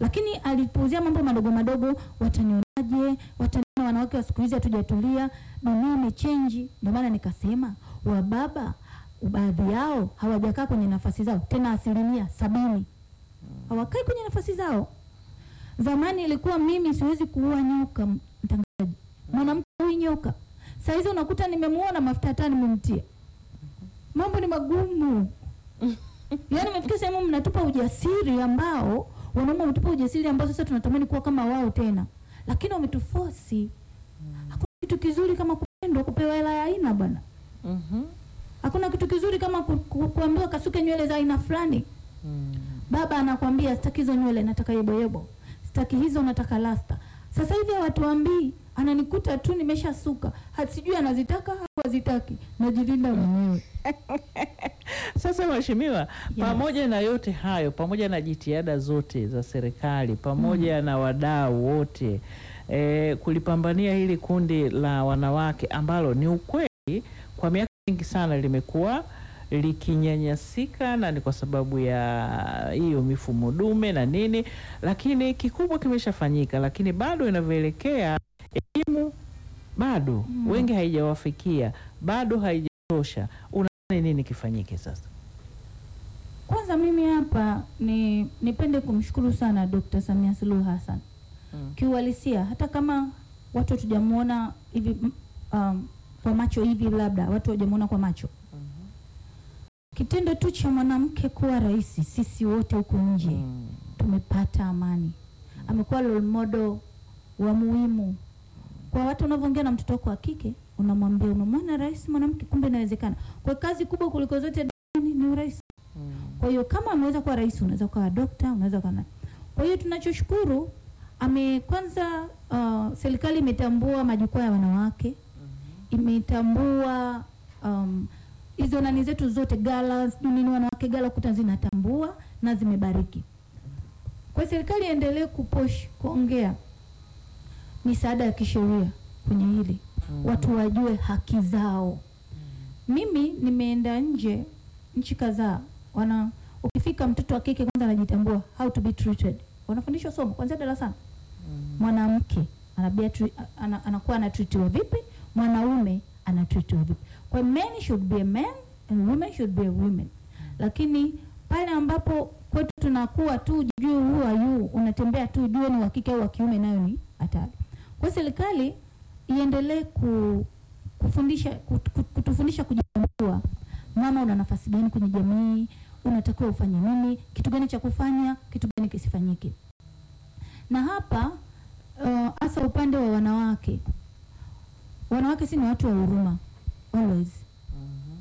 lakini alipuuzia mambo madogo madogo, watanionaje, wataniona wanawake wa siku hizi hatujatulia, dunia imechenji. Ndio maana nikasema wababa baadhi yao hawajakaa kwenye nafasi zao, tena asilimia sabini hawakai kwenye nafasi zao. Zamani ilikuwa mimi siwezi kuua nyoka, mtangazaji, mwanamke huyu nyoka. Saa hizi unakuta nimemuona mafuta hata nimemtia. Mambo ni magumu. Yaani imefika sehemu mnatupa ujasiri ambao wanaume wametupa ujasiri ambao sasa tunatamani kuwa kama wao tena, lakini wametufosi. Hakuna kitu kizuri kama kupendwa, kupewa hela ya aina bwana. Mhm. Hakuna kitu kizuri kama ku, ku, kuambiwa kasuke nywele za aina fulani. Mm. Baba anakwambia sitaki hizo nywele, nataka yeboyebo, sitaki hizo, nataka lasta. Sasa hivi hawatuambii, ananikuta tu nimeshasuka, Ha- sijui anazitaka au hazitaki, najilinda mwenyewe. Sasa mheshimiwa, pamoja na yote hayo, pamoja na jitihada zote za serikali, pamoja na wadau wote eh, kulipambania hili kundi la wanawake ambalo ni ukweli kwa miaka mingi sana limekuwa likinyanyasika na ni kwa sababu ya hiyo mifumo dume na nini, lakini kikubwa kimeshafanyika, lakini bado inavyoelekea elimu bado Mm. wengi haijawafikia, bado haijatosha. Unadhani nini kifanyike sasa? Kwanza mimi hapa ni nipende kumshukuru sana Dr. Samia Suluhu Hassan. Mm. Kiuhalisia hata kama watu hatujamuona hivi mm, um, kwa macho hivi, labda watu hawajamuona kwa macho, kitendo tu cha mwanamke kuwa rais, sisi wote huko nje Mm. tumepata amani. Amekuwa role model wa muhimu kwa watu. Unavyoongea na mtoto wako wa kike, unamwambia unamwona rais mwanamke, kumbe inawezekana. Kwa kazi kubwa kuliko zote duniani ni urais. Mm. Kwa hiyo kama ameweza kuwa rais, unaweza kuwa dokta, unaweza kuwa na. Kwa hiyo tunachoshukuru ame kwanza, uh, serikali imetambua majukwaa ya wanawake, imetambua um, hizo nani zetu zote gala, sijui nini, wanawake gala kuta zinatambua na zimebariki. Kwa hiyo serikali iendelee kupush kuongea misaada ya kisheria kwenye hili Mhm. watu wajue haki zao. Mimi nimeenda nje nchi kadhaa, wana ukifika mtoto wa kike kwanza anajitambua how to be treated, wanafundishwa somo kwanzia darasani. Mm. Mwanamke anabia tri, ana, anakuwa anatritiwa vipi, mwanaume anatritiwa vipi. Kwa hiyo men should be a man and women should be a women, lakini pale ambapo kwetu tunakuwa tu juu who are you, unatembea tu juu ni wa kike au wa kiume, nayo ni hatari. Kwa hiyo serikali iendelee ku, kufundisha kut, kut, kutufundisha kujitambua. Mama, una nafasi gani kwenye jamii? Unatakiwa ufanye nini? Kitu gani cha kufanya? Kitu gani kisifanyike? Na hapa hasa uh, upande wa wanawake, wanawake si ni watu wa huruma always. Mhm.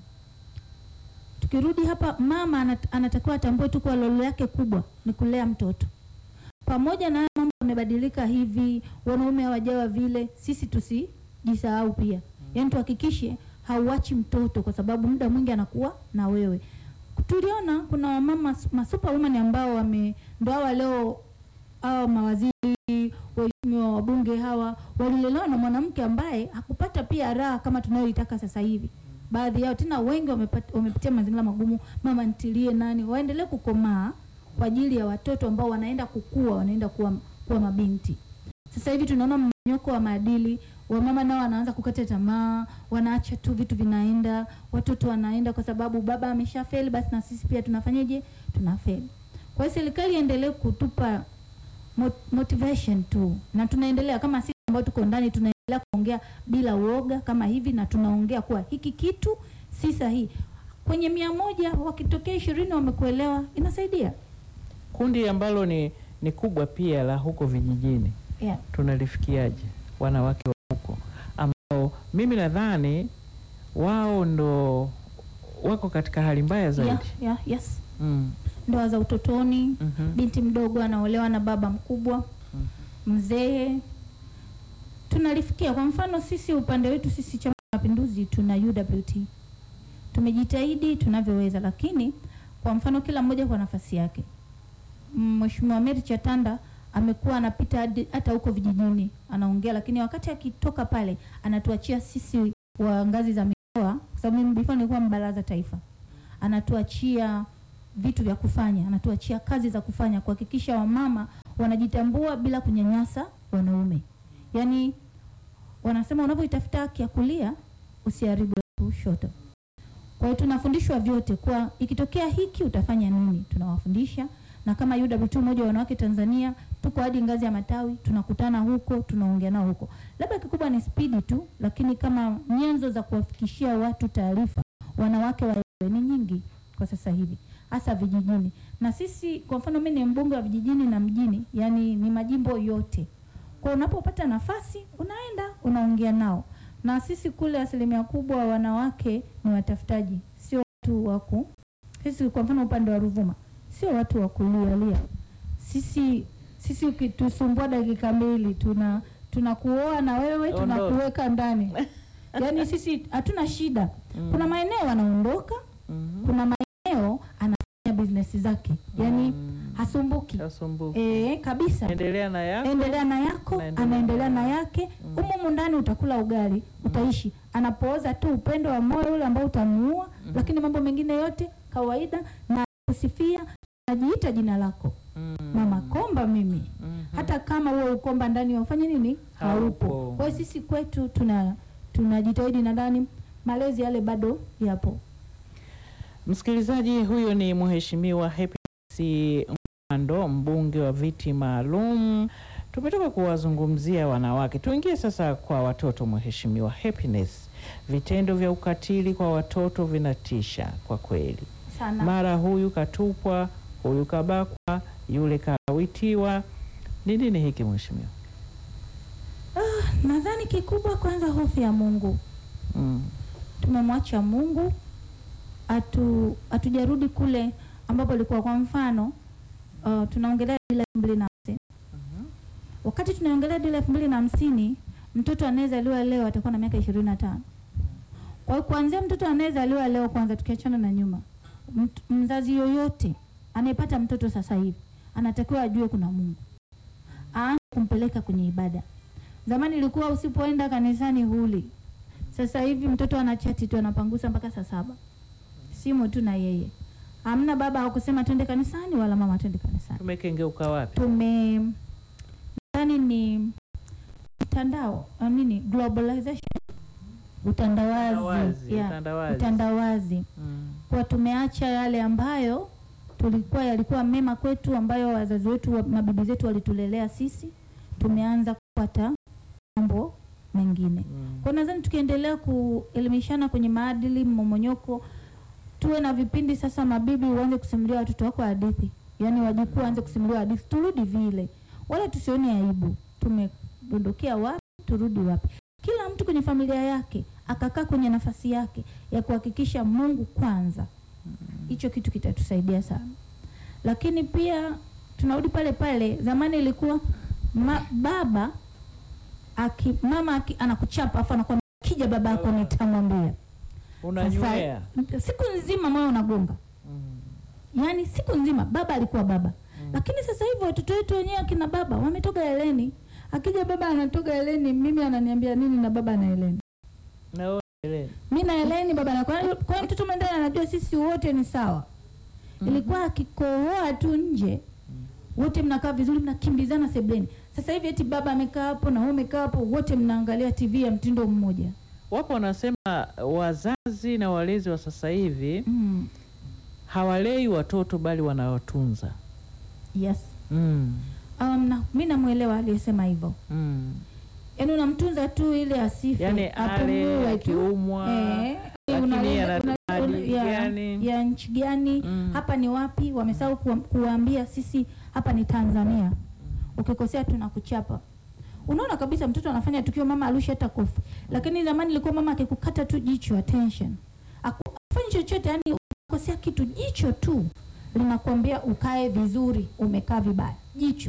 Tukirudi hapa, mama anat, anatakiwa atambue tu kwa lolo yake kubwa ni kulea mtoto. Pamoja na haya mambo yamebadilika hivi, wanaume hawajawa vile, sisi tusijisahau pia. Yaani tuhakikishe hauachi mtoto, kwa sababu muda mwingi anakuwa na wewe. Tuliona kuna wamama masuperwoman ambao wame ndo hawa leo hao mawaziri waheshimiwa wabunge hawa walilelewa na mwanamke ambaye hakupata pia raha kama tunayoitaka sasa hivi. Baadhi yao tena wengi wamepata, wamepitia mazingira magumu, mama ntilie nani, waendelee kukomaa kwa ajili ya watoto ambao wanaenda kukua, wanaenda kuwa, kuwa mabinti. Sasa hivi tunaona mmonyoko wa maadili, wamama nao wanaanza kukata tamaa, wanaacha tu vitu vinaenda, watoto wanaenda kwa sababu baba ameshafeli, basi na sisi pia tunafanyaje? Tunafeli. Kwa hiyo serikali iendelee kutupa mot motivation tu, na tunaendelea kama sisi ambao tuko ndani tunaendelea kuongea bila uoga kama hivi, na tunaongea kuwa hiki kitu si sahihi. Kwenye mia moja wakitokea ishirini wamekuelewa, inasaidia. Kundi ambalo ni, ni kubwa pia la huko vijijini Yeah. tunalifikiaje wanawake wa huko ambao mimi nadhani wao ndo wako katika hali mbaya zaidi. Yeah, yeah, yes. Mm. Ndoa za utotoni, Mhm. binti mdogo anaolewa na baba mkubwa, Mhm. mzee. Tunalifikia. Kwa mfano sisi upande wetu sisi Chama cha Mapinduzi tuna UWT, tumejitahidi tunavyoweza, lakini kwa mfano kila mmoja kwa nafasi yake. Mheshimiwa Mary Chatanda amekuwa anapita hadi- hata huko vijijini anaongea, lakini wakati akitoka pale anatuachia sisi wa ngazi za mikoa, kwa sababu mimi before nilikuwa mbaraza taifa, anatuachia vitu vya kufanya, anatuachia kazi za kufanya kuhakikisha wamama wanajitambua bila kunyanyasa wanaume. Yaani wanasema unapoitafuta haki ya kulia usiharibu ya kushoto. Kwa hiyo tunafundishwa vyote, kwa ikitokea hiki utafanya nini, tunawafundisha na kama UWT Umoja wa Wanawake Tanzania tuko hadi ngazi ya matawi, tunakutana huko, tunaongea nao huko. Labda kikubwa ni spidi tu, lakini kama nyenzo za kuwafikishia watu taarifa wanawake waelewe ni nyingi kwa sasa hivi, hasa vijijini. Na sisi kwa mfano, mimi ni mbunge wa vijijini na mjini, yani ni majimbo yote. Kwa unapopata nafasi unaenda unaongea nao, na sisi kule asilimia kubwa wanawake ni watafutaji, sio watu wa ku sisi kwa mfano upande wa Ruvuma sio watu wa kulialia. Sisi sisi ukitusumbua dakika mbili tuna tunakuoa na wewe Ondoka. tunakuweka ndani. Yaani sisi hatuna shida. Mm. Kuna maeneo anaondoka, Mhm. kuna maeneo anafanya business zake. Yaani Mm. hasumbuki. Hasumbuki. Eh, kabisa. Endelea na yako. Endelea na yako, Naendelea anaendelea na na yake. Mm. Humu humu ndani utakula ugali, utaishi. Anapooza tu upendo wa moyo ule ambao utamuua, Mm. lakini mambo mengine yote kawaida na kusifia najiita jina lako Mm. Mama Komba mimi Mhm. hata kama huo ukomba ndani wafanye nini haupo. Haupo. Kwa hiyo sisi kwetu tuna tunajitahidi na ndani malezi yale bado yapo. Msikilizaji, huyo ni Mheshimiwa Happiness Mpando, mbunge wa viti maalum. Tumetoka kuwazungumzia wanawake, tuingie sasa kwa watoto. Mheshimiwa Happiness, vitendo vya ukatili kwa watoto vinatisha kwa kweli. Sana. Mara huyu katupwa, huyu kabakwa, yule kalawitiwa. Ni nini hiki mheshimiwa? Nadhani kikubwa kwanza hofu ya Mungu. Mm. Tumemwacha Mungu atu hatujarudi kule ambapo ilikuwa kwa mfano uh, tunaongelea dira elfu mbili na hamsini. Mhm. Wakati tunaongelea dira elfu mbili na hamsini mtoto anayezaliwa leo atakuwa na miaka ishirini na tano. Kwa hiyo kuanzia mtoto anayezaliwa leo kwanza, tukiachana na nyuma, mt- mzazi yoyote anayepata mtoto sasa hivi anatakiwa ajue kuna Mungu, aanze kumpeleka kwenye ibada. Zamani ilikuwa usipoenda kanisani huli. Sasa hivi mtoto anachati tu anapangusa mpaka saa saba, simu tu na yeye, hamna baba hakusema twende kanisani wala mama twende kanisani. Tumekengeuka wapi? Tume nadhani ni mtandao uh, nini globalization, utandawazi, Utandawazi, yeah, utandawazi. utandawazi Mm. kwa tumeacha yale ambayo tulikuwa yalikuwa mema kwetu, ambayo wazazi wetu wa- mabibi zetu walitulelea sisi, tumeanza kupata mambo mengine. Mm. Kwa nadhani tukiendelea kuelimishana kwenye maadili, mmomonyoko, tuwe na vipindi sasa, mabibi uanze kusimulia watoto wako hadithi, yaani wajukuu waanze kusimulia hadithi, turudi vile, wala tusione aibu. Tumedondokea wapi, turudi wapi? Kila mtu kwenye familia yake akakaa kwenye nafasi yake ya kuhakikisha Mungu kwanza, hicho kitu kitatusaidia sana. Lakini pia tunarudi pale pale, zamani ilikuwa ma, baba aki, mama aki, anakuchapa afu anakuwa kija baba yako nitamwambia. Unanywea. Sasa siku nzima moyo unagonga, Mm. yaani siku nzima baba alikuwa baba Mm. lakini sasa hivi watoto wetu wenyewe akina baba wametoka eleni. Akija baba anatoka eleni, mimi ananiambia nini na baba ana eleni, Na wewe elewa. mi na eleni, baba na kwa hiyo kwa hiyo mtoto mwendani anajua sisi wote ni sawa. Mhm. Ilikuwa akikohoa tu nje wote mnakaa vizuri, mnakimbizana sebleni. Sasa hivi eti baba amekaa hapo na wewe umekaa hapo, wote mnaangalia TV ya mtindo mmoja. Wapo wanasema wazazi na walezi wa sasa hivi Mm. hawalei watoto bali wanawatunza. Yes. Mm. Um, na, mi namwelewa aliyesema hivyo, Mm. yaani unamtunza tu ili asife, Yaani ale apumue tu. akiumwa Eh, lakini unalinda- ana una- maadili ya- gani? ya nchi gani Mm. hapa ni wapi? Wamesahau kuwa- kuwaambia sisi hapa ni Tanzania, ukikosea tunakuchapa. Unaona kabisa mtoto anafanya tukio, mama arushi hata kofi, lakini zamani ilikuwa mama akikukata tu jicho, attention, Aku- afanyi chochote, yani ukikosea kitu, jicho tu linakuambia ukae vizuri, umekaa vibaya, jicho.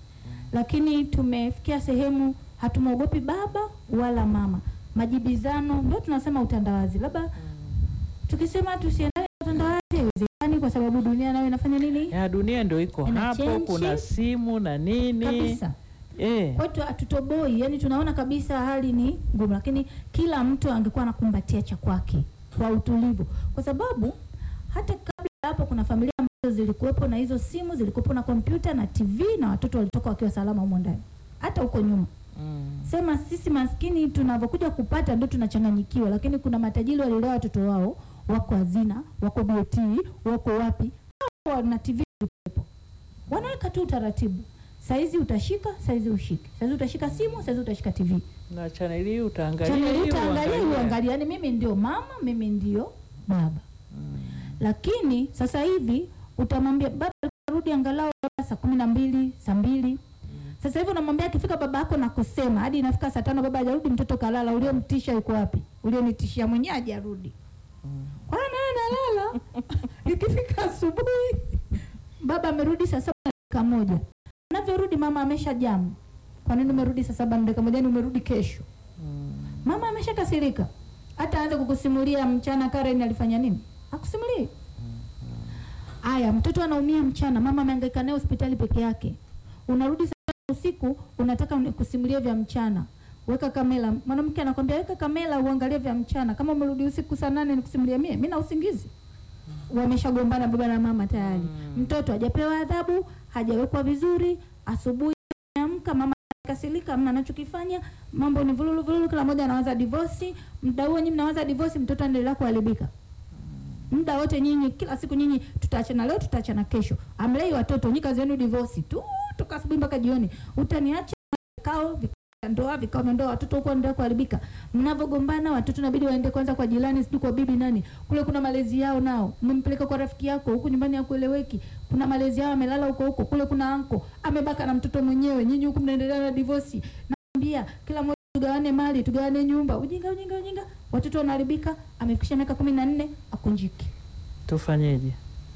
Lakini tumefikia sehemu hatumwogopi baba wala mama, majibizano ndio tunasema utandawazi. Labda tukisema tusiendane na utandawazi haiwezekani, kwa sababu dunia nayo inafanya nini Ya dunia ndio iko Ina hapo, change. kuna simu na nini kabisa. eh. Kwetu hatutoboi, yani tunaona kabisa hali ni ngumu, lakini kila mtu angekuwa anakumbatia cha kwake kwa utulivu, kwa sababu hata kabla hapo kuna familia ambazo zilikuwepo na hizo simu, zilikuwepo na kompyuta na TV na watoto walitoka wakiwa salama humo ndani. Hata huko nyuma Mm. sema sisi maskini tunavyokuja kupata ndio tunachanganyikiwa, lakini kuna matajiri walilea watoto wao, wako hazina, wako BOT, wako wapi, hao na TV zilikuwepo, wanaweka tu utaratibu. Saizi utashika, saizi ushike, saizi utashika simu, saizi utashika TV, Na chaneli hii utaangalia chaneli hii utaangalia, uangalia. uangalia. Yani mimi ndio mama, mimi ndio baba. Mm. Lakini sasa hivi utamwambia baba rudi angalau labda saa kumi na mbili saa mbili sasa hivi unamwambia akifika baba yako na kusema hadi inafika saa tano baba hajarudi, mtoto kalala. Uliomtisha yuko wapi? Ulionitishia mwenyewe hajarudi. Mm. Kwa hiyo naye nalala. Ikifika asubuhi baba amerudi saa saba na dakika moja, anavyorudi mama amesha jamu. Kwa nini umerudi saa saba na dakika moja? Ni umerudi kesho. Mm. Mama ameshakasirika, hata aanze kukusimulia mchana Karen alifanya nini, akusimulie. Aya, mtoto anaumia mchana, mama amehangaika naye hospitali peke yake. Unarudi saa tano usiku, unataka uni- kusimulia vya mchana. Weka kamera. Mwanamke anakwambia weka kamera uangalie vya mchana. Kama umerudi usiku saa nane nikusimulia mie, mimi na usingizi. Wameshagombana baba na mama tayari. Mm. Mtoto hajapewa adhabu, hajawekwa vizuri. Asubuhi ameamka, mama kasirika, mna anachokifanya mambo ni vululu vululu, kila mmoja anawaza divorce. Muda huo nyinyi mnawaza divorce, mtoto anaendelea kuharibika muda wote nyinyi, kila siku nyinyi, tutaachana leo, tutaachana kesho. Amlei watoto nyinyi, kazi yenu divorce tu, toka asubuhi mpaka jioni. Utaniacha vikao vikao vya ndoa, vikao vya ndoa, watoto huko wanaendelea kuharibika. Mnavogombana watoto inabidi waende kwanza kwa jirani, sijui kwa bibi nani, kule kuna malezi yao nao. Umempeleka kwa rafiki yako huku nyumbani hakueleweki, kuna malezi yao, amelala huko huko, kule kuna anko amebaka na mtoto mwenyewe, nyinyi huku mnaendelea na divorce. Naambia kila mmoja tugawane mali, tugawane nyumba. Ujinga, ujinga, ujinga. Watoto wanaharibika, amefikisha miaka kumi na nne akunjiki. Tufanyeje?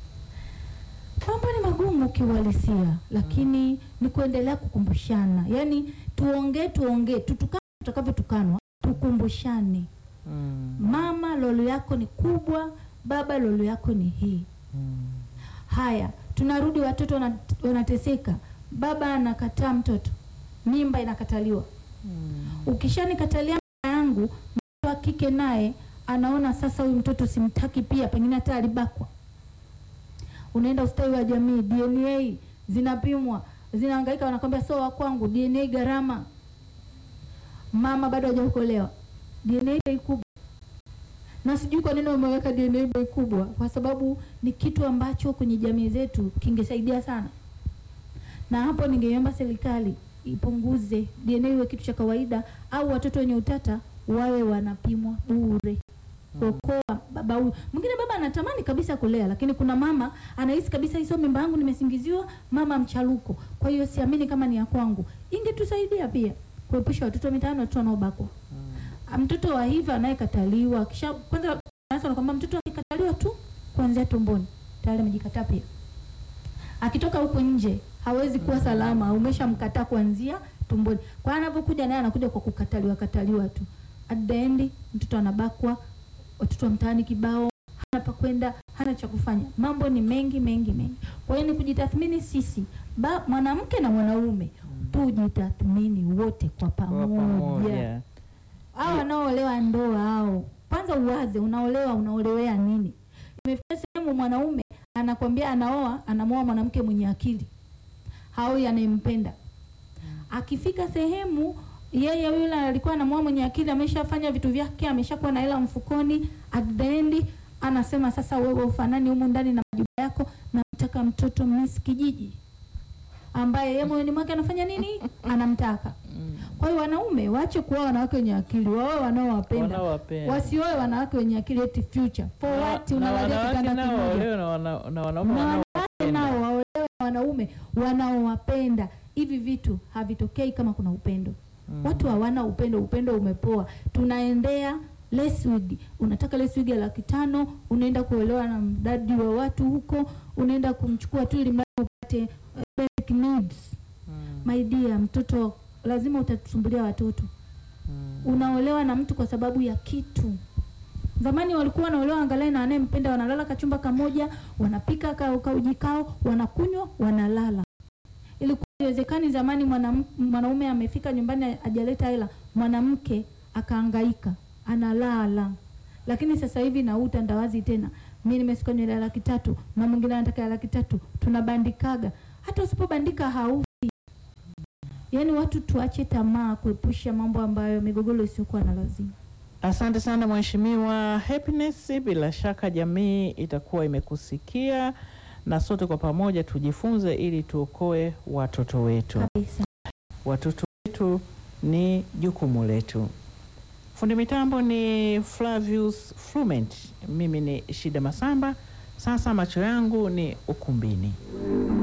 Mambo ni magumu kiuhalisia, lakini ni kuendelea kukumbushana, yaani tuongee, tuongee, tutukane tutakavyotukanwa, tukumbushane. Mm. Mama, lolo yako ni kubwa, baba, lolo yako ni hii. Mm. Haya, tunarudi, watoto wana- wanateseka, baba anakataa mtoto, mimba inakataliwa. Mm. Ukishanikatalia mimba yangu, mtoto wa kike naye anaona sasa huyu mtoto simtaki, pia pengine hata alibakwa. Unaenda ustawi wa jamii, DNA zinapimwa, zinahangaika, wanakwambia sio wa kwangu, DNA gharama. Mama bado hajaokolewa, DNA bei kubwa, na sijui kwa nini wameweka DNA bei kubwa, kwa sababu ni kitu ambacho kwenye jamii zetu kingesaidia sana, na hapo ningeomba serikali ipunguze DNA iwe kitu cha kawaida, au watoto wenye utata wawe wanapimwa bure kuokoa baba huyu. Mwingine baba anatamani kabisa kulea, lakini kuna mama anahisi kabisa hizo mimba yangu nimesingiziwa, mama mchaluko, kwa hiyo siamini kama ni ya kwangu. Ingetusaidia pia kuepusha watoto mitaani, watoto wanaobakwa. Ah, Mtoto wa hivi anayekataliwa kisha kwanza, sasa wanakwambia mtoto akikataliwa tu kuanzia tumboni tayari amejikataa pia. Akitoka huko nje hawezi kuwa salama, umeshamkataa kuanzia tumboni. Kwa hiyo anapokuja naye anakuja kwa kukataliwa kataliwa tu. At the end mtoto anabakwa, watoto wa mtaani kibao, hana pa kwenda, hana cha kufanya. Mambo ni mengi mengi mengi. Kwa hiyo ni kujitathmini sisi, ba, mwanamke na mwanaume tujitathmini wote kwa Kwa pamoja. pamoja. Hao wanaoolewa ndoa hao, kwanza uwaze, unaolewa unaolewea nini? Imefika sehemu mwanaume anakwambia anaoa, anamwoa mwanamke mwenye akili, haoi anayempenda. Akifika sehemu yeye yule alikuwa anamwoa mwenye akili, ameshafanya vitu vyake, ameshakuwa na hela mfukoni, at the end anasema sasa, wewe ufanani humu ndani na majibu yako, namtaka mtoto Miss Kijiji ambaye yeye moyoni mwake anafanya nini? Anamtaka. Mm. Kwa hiyo wanaume waache kuoa wanawake wenye akili, waoe wanaowapenda, Wanaowapenda. wasioe wanawake wenye akili eti future for Na- what? na Unalalia wanawake kitanda nao kimoja. waolewe na wana- na wanaume Na wanawake wanaowapenda. nao waolewe na wanaume wanaowapenda. Hivi vitu havitokei kama kuna upendo. Mm. Watu hawana upendo, upendo umepoa. Tunaendea less wig. Unataka less wig ya laki tano, unaenda kuolewa na mdadi wa watu huko, unaenda kumchukua tu ili mradi upate eh, basic needs. Mm. My dear, mtoto lazima utatusumbulia watoto. Mm. Unaolewa na mtu kwa sababu ya kitu. Zamani walikuwa wanaolewa angalau na anayempenda, wanalala kachumba kamoja, wanapika ka, kauji kao, wanakunywa, wanalala. Ilikuwa haiwezekani zamani mwanam- mwanaume amefika nyumbani hajaleta hela, mwanamke akahangaika, analala. Lakini sasa hivi na huu utandawazi tena, mi nimesuka nywele ya laki tatu na mwingine anataka ya laki tatu, tunabandikaga. Hata usipobandika haufi. Yaani watu tuache tamaa, kuepusha mambo ambayo migogoro isiyokuwa na lazima. Asante sana Mheshimiwa Happiness, bila shaka jamii itakuwa imekusikia na sote kwa pamoja tujifunze ili tuokoe watoto wetu. Kabisa. Watoto wetu ni jukumu letu. Fundi mitambo ni Flavius Flument, mimi ni Shida Masamba. Sasa macho yangu ni ukumbini.